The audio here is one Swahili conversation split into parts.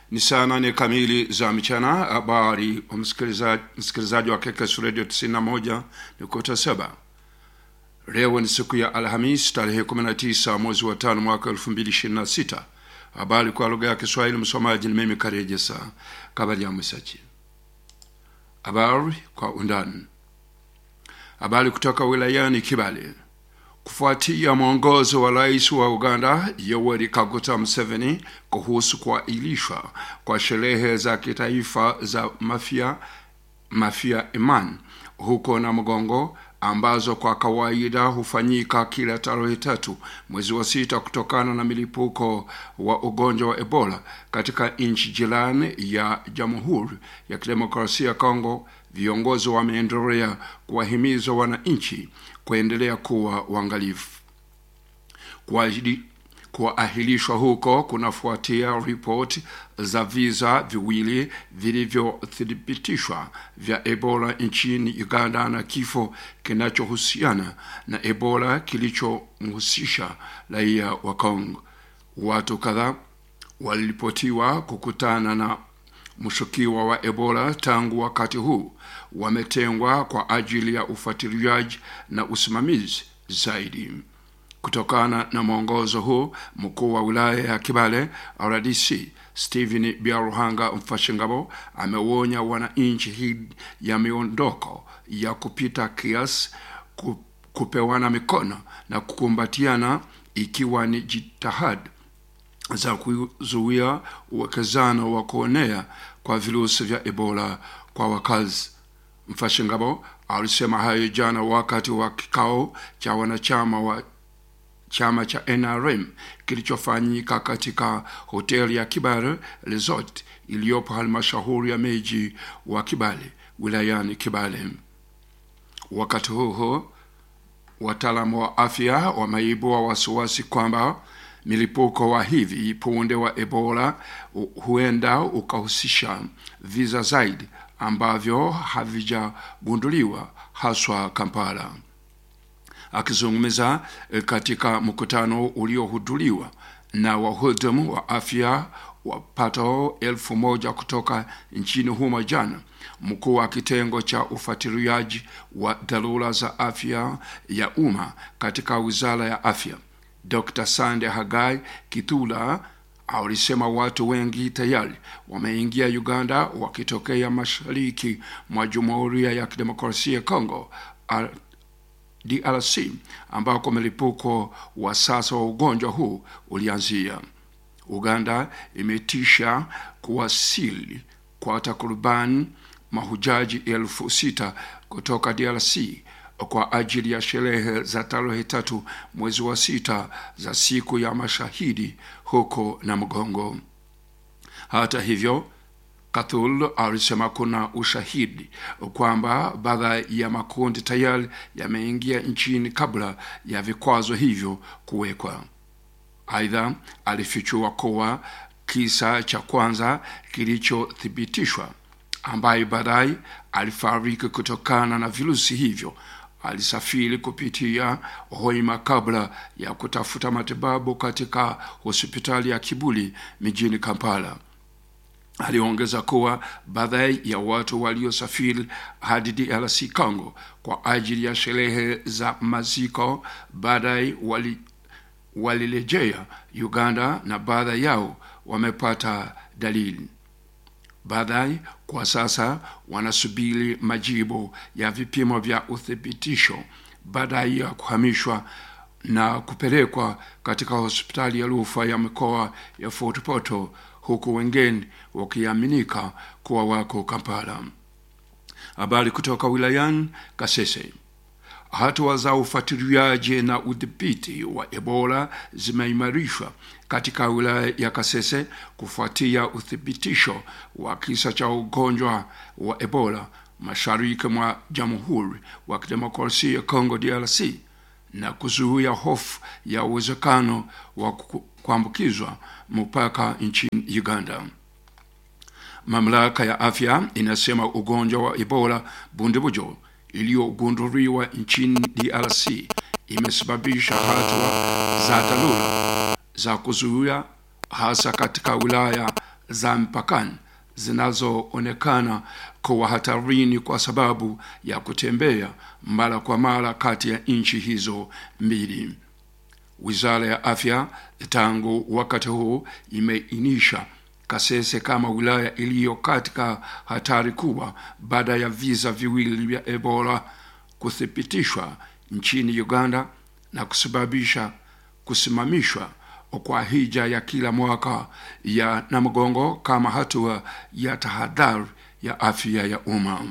Ni saa nane kamili za mchana. Habari msikilizaji, msikilizaji wa KKS Radio 91 nukta saba. Leo ni siku ya Alhamis tarehe 19 mwezi wa tano mwaka 2026. Habari kwa lugha ya Kiswahili, msomaji ni mimi Karejesa Kabali ya Mwisachi. Habari kwa undani. Habari kutoka wilayani Kibale. Kufuatia mwongozo wa rais wa Uganda Yoweri Kaguta Museveni kuhusu kuahirishwa kwa sherehe za kitaifa za Mafia Mafia Iman huko na Mgongo ambazo kwa kawaida hufanyika kila tarehe tatu mwezi wa sita kutokana na milipuko wa ugonjwa wa Ebola katika nchi jirani ya Jamhuri ya Kidemokrasia ya Kongo, viongozi wameendelea kuwahimiza wananchi kuendelea kuwa uangalifu. Kuahirishwa huko kunafuatia ripoti za visa viwili vilivyothibitishwa vya Ebola nchini Uganda na kifo kinachohusiana na Ebola kilichomhusisha raia wa Kongo. Watu kadhaa waliripotiwa kukutana na mshukiwa wa Ebola tangu wakati huu wametengwa kwa ajili ya ufuatiliaji na usimamizi zaidi. Kutokana na mwongozo huu, mkuu wa wilaya ya Kibale RDC Stephen Biaruhanga Mfashingabo ameonya wananchi hii ya miondoko ya kupita kiasi, kupewana mikono na kukumbatiana, ikiwa ni jitihada za kuzuia uwekezano wa kuonea kwa virusi vya Ebola kwa wakazi. Mfashingabo alisema hayo jana wakati wa kikao cha wanachama wa chama cha NRM kilichofanyika katika hoteli ya Kibale Resort iliyopo halmashauri ya miji wa Kibale wilayani Kibale. Wakati huo wataalamu wa afya wameibua wasiwasi kwamba milipuko wa hivi punde wa Ebola huenda ukahusisha visa zaidi ambavyo havijagunduliwa haswa Kampala. Akizungumza katika mkutano uliohudhuriwa na wahudumu wa afya wapatao elfu moja kutoka nchini humo jana, mkuu wa kitengo cha ufuatiliaji wa dharura za afya ya umma katika wizara ya afya Dr. Sande Hagai Kitula alisema watu wengi tayari wameingia Uganda wakitokea mashariki mwa Jamhuri ya Kidemokrasia ya Kongo DRC ambako mlipuko wa sasa wa ugonjwa huu ulianzia. Uganda imetisha kuwasili kwa takriban mahujaji elfu sita kutoka DRC kwa ajili ya sherehe za tarehe tatu mwezi wa sita za siku ya mashahidi huko na Mgongo. Hata hivyo, Kathul alisema kuna ushahidi kwamba baadhi ya makundi tayari yameingia nchini kabla ya vikwazo hivyo kuwekwa. Aidha, alifichua kuwa kisa cha kwanza kilichothibitishwa ambaye baadaye alifariki kutokana na virusi hivyo alisafiri kupitia Hoima kabla ya kutafuta matibabu katika hospitali ya Kibuli mijini Kampala. Aliongeza kuwa baadhi ya watu waliosafiri hadi DRC Congo kwa ajili ya sherehe za maziko baadaye walirejea wali Uganda na baadhi yao wamepata dalili baadaye kwa sasa wanasubiri majibu ya vipimo vya uthibitisho baadaye ya kuhamishwa na kupelekwa katika hospitali ya rufaa ya mikoa ya Fort Portal, huku wengine wakiaminika kuwa wako Kampala. Habari kutoka wilayani Kasese. Hatua za ufuatiliaji na udhibiti wa Ebola zimeimarishwa katika wilaya ya Kasese kufuatia uthibitisho wa kisa cha ugonjwa wa Ebola mashariki mwa Jamhuri wa Kidemokrasia ya Kongo DRC na kuzuia hofu ya uwezekano wa kuambukizwa mpaka nchini Uganda. Mamlaka ya afya inasema ugonjwa wa Ebola bundibujo iliyogunduliwa nchini DRC imesababisha hatua za dharura za kuzuia hasa katika wilaya za mpakani zinazoonekana kuwa hatarini kwa sababu ya kutembea mara kwa mara kati ya nchi hizo mbili. Wizara ya afya tangu wakati huu imeainisha Kasese kama wilaya iliyo katika hatari kubwa baada ya visa viwili vya Ebola kuthibitishwa nchini Uganda na kusababisha kusimamishwa kwa hija ya kila mwaka ya Namugongo kama hatua ya tahadhari ya afya ya umma.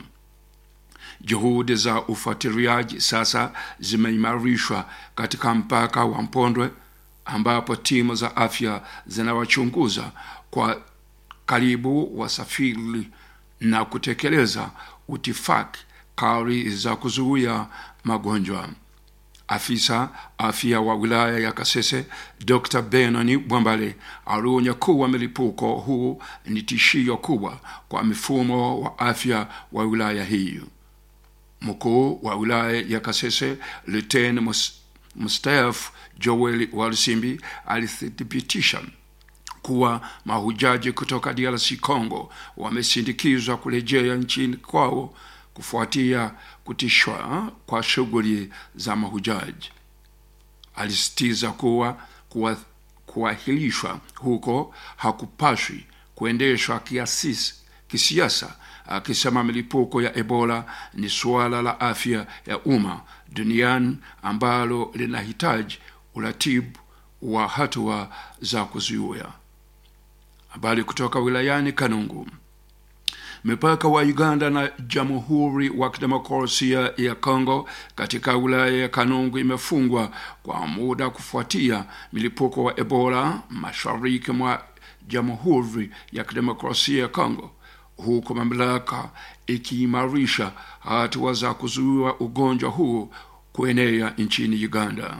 Juhudi za ufuatiliaji sasa zimeimarishwa katika mpaka wa Mpondwe ambapo timu za afya zinawachunguza kwa karibu wasafiri na kutekeleza utifaki kali za kuzuia magonjwa. Afisa afya wa wilaya ya Kasese Dr. Benoni Bwambale alionya kuwa milipuko huu ni tishio kubwa kwa mifumo wa afya wa wilaya hiyo. Mkuu wa wilaya ya Kasese Luteni mstaafu Joel Walsimbi alithibitisha kuwa mahujaji kutoka DRC Congo wamesindikizwa kurejea nchini kwao kufuatia kutishwa kwa shughuli za mahujaji. Alisitiza kuwa kuahirishwa huko hakupaswi kuendeshwa kiasisi kisiasa, akisema milipuko ya Ebola ni suala la afya ya umma duniani ambalo linahitaji uratibu wa hatua za kuzuia. Habari kutoka wilayani Kanungu. Mipaka wa Uganda na Jamhuri wa Kidemokrasia ya Kongo katika wilaya ya Kanungu imefungwa kwa muda kufuatia milipuko wa Ebola mashariki mwa Jamhuri ya Kidemokrasia ya Kongo, huku mamlaka ikiimarisha hatua za kuzuia ugonjwa huu kuenea nchini Uganda.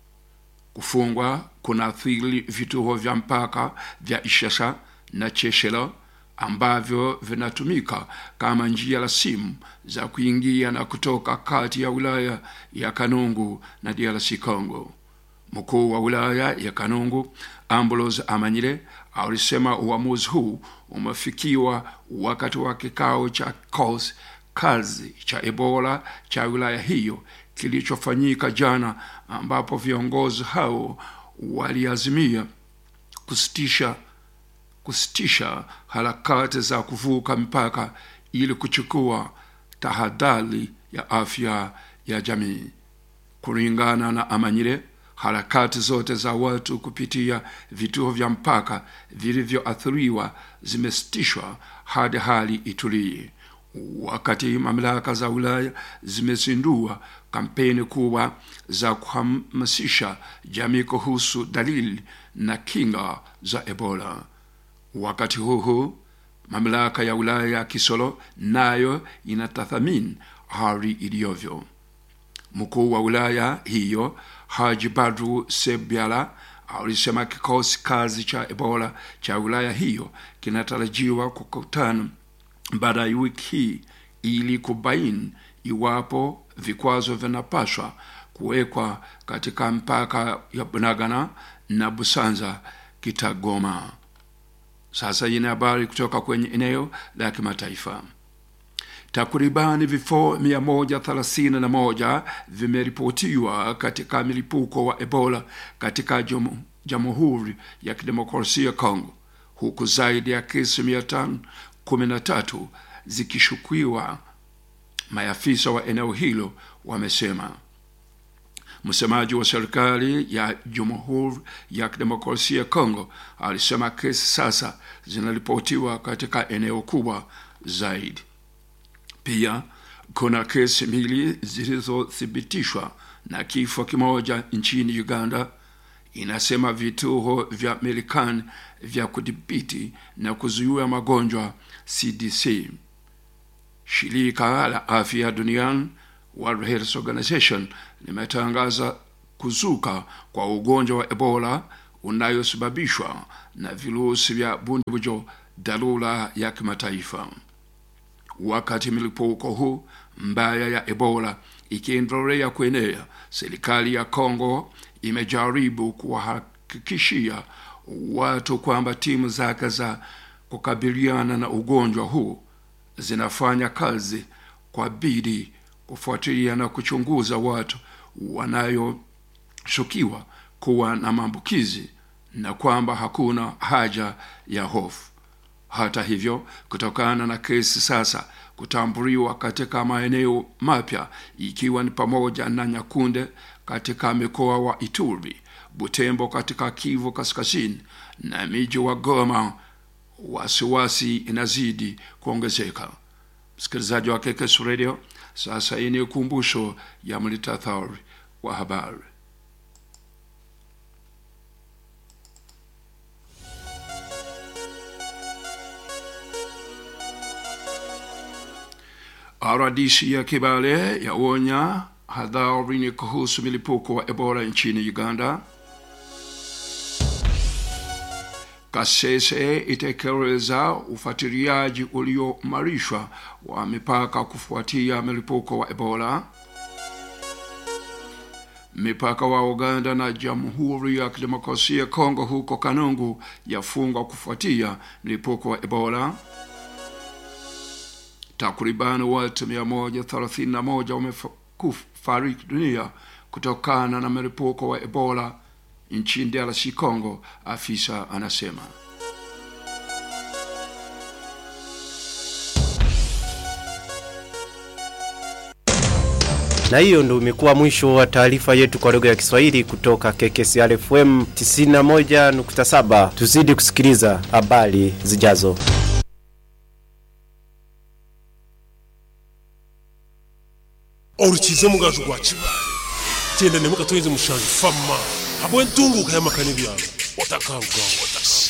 Kufungwa kunaathiri vituo vya mpaka vya Ishasha na Cheshela ambavyo vinatumika kama njia la simu za kuingia na kutoka kati ya wilaya ya Kanungu na DRC Congo. Mkuu wa wilaya ya Kanungu Ambrose Amanyire alisema uamuzi huu umefikiwa wakati wa kikao cha kikosi kazi cha Ebola cha wilaya hiyo kilichofanyika jana, ambapo viongozi hao waliazimia kusitisha kusitisha harakati za kuvuka mipaka ili kuchukua tahadhari ya afya ya jamii. Kulingana na Amanyire, harakati zote za watu kupitia vituo vya mpaka vilivyoathiriwa zimesitishwa hadi hali itulie, wakati mamlaka za Ulaya zimezindua kampeni kubwa za kuhamasisha jamii kuhusu dalili na kinga za Ebola. Wakati huu huu mamlaka ya wilaya ya Kisoro nayo inatathmini hali iliyovyo. Mkuu wa wilaya hiyo Haji Badru Sebyala alisema kikosi kazi cha Ebola cha wilaya hiyo kinatarajiwa kukutana baada ya wiki hii ili kubaini iwapo vikwazo vinapaswa kuwekwa katika mpaka ya Bunagana na Busanza Kitagoma. Sasa ina habari kutoka kwenye eneo la kimataifa. Takribani vifo 131 vimeripotiwa katika milipuko wa Ebola katika Jamhuri ya Kidemokrasia ya Kongo, huku zaidi ya kesi 513 zikishukiwa, maafisa wa eneo hilo wamesema. Msemaji wa serikali ya Jamhuri ya Kidemokrasia ya Kongo alisema kesi sasa zinaripotiwa katika eneo kubwa zaidi. Pia kuna kesi mbili zilizothibitishwa na kifo kimoja nchini Uganda, inasema vituo vya Marekani vya kudhibiti na kuzuia magonjwa CDC. Shirika la Afya Duniani World Health Organization limetangaza kuzuka kwa ugonjwa wa Ebola unayosababishwa na virusi vya bundibujo dharura ya kimataifa. Wakati milipuko huu mbaya ya Ebola ikiendelea kuenea, serikali ya Kongo imejaribu kuwahakikishia watu kwamba timu zake za kukabiliana na ugonjwa huu zinafanya kazi kwa bidii kufuatilia na kuchunguza watu wanayoshukiwa kuwa na maambukizi na kwamba hakuna haja ya hofu. Hata hivyo, kutokana na kesi sasa kutambuliwa katika maeneo mapya ikiwa ni pamoja na Nyakunde katika mikoa wa Ituri, Butembo katika Kivu Kaskazini na miji wa Goma, wasiwasi inazidi kuongezeka. Msikilizaji wa KKS Radio, sasa hii ni ukumbusho ya mlitathari wa habari. RDC ya Kibale yaonya hadhari ni kuhusu milipuko wa Ebola nchini Uganda. Kasese itekeleza ufuatiliaji uliomarishwa wa mipaka kufuatia milipuko wa Ebola. Mipaka wa Uganda na Jamhuri ya Kidemokrasia ya Kongo huko Kanungu yafungwa kufuatia mlipuko wa Ebola. Takriban watu 131 wamefariki dunia kutokana na mlipuko wa Ebola nchini DRC Congo, afisa anasema. Na hiyo ndio imekuwa mwisho wa taarifa yetu kwa lugha ya Kiswahili kutoka KKCR FM 91.7. Tuzidi kusikiliza habari zijazo. orukize mugaju gwa kibaale genda ne mukatoyeze mushanju fama habwe ntunguka y'amakani byaro otakanguka otasi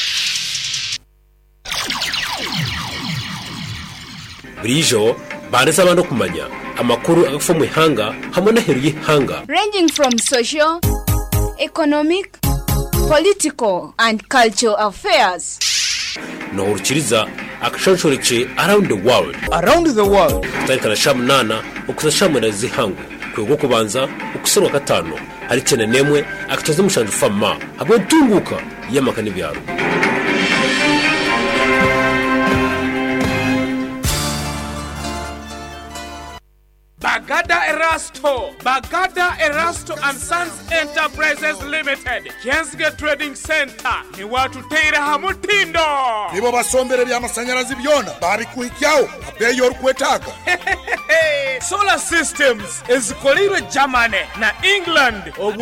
burijo banditse abantu kumanya amakuru agafa mu ihanga hamwe n'aheru y'ihanga ranging from social, economic, political, and cultural affairs. nohurukiriza akashanshoreke around the world around the world kutarikana sha munana ukuza sha mwenda zihangwe kwego kubanza ukusanwa gatano hari cyane nemwe akatoza mushanju fama hamwe ntunguka y'amaka n'ibyaro Bagada Erasto, Bagada Erasto and Sons Enterprises Limited, Jensge Trading Center, ni watu teira hamutindo. nibo basombere by'amashanyarazi byona babikuhikyaho abeyo orukwetaaga Solar Systems ezikolirwe Germany na England. Obu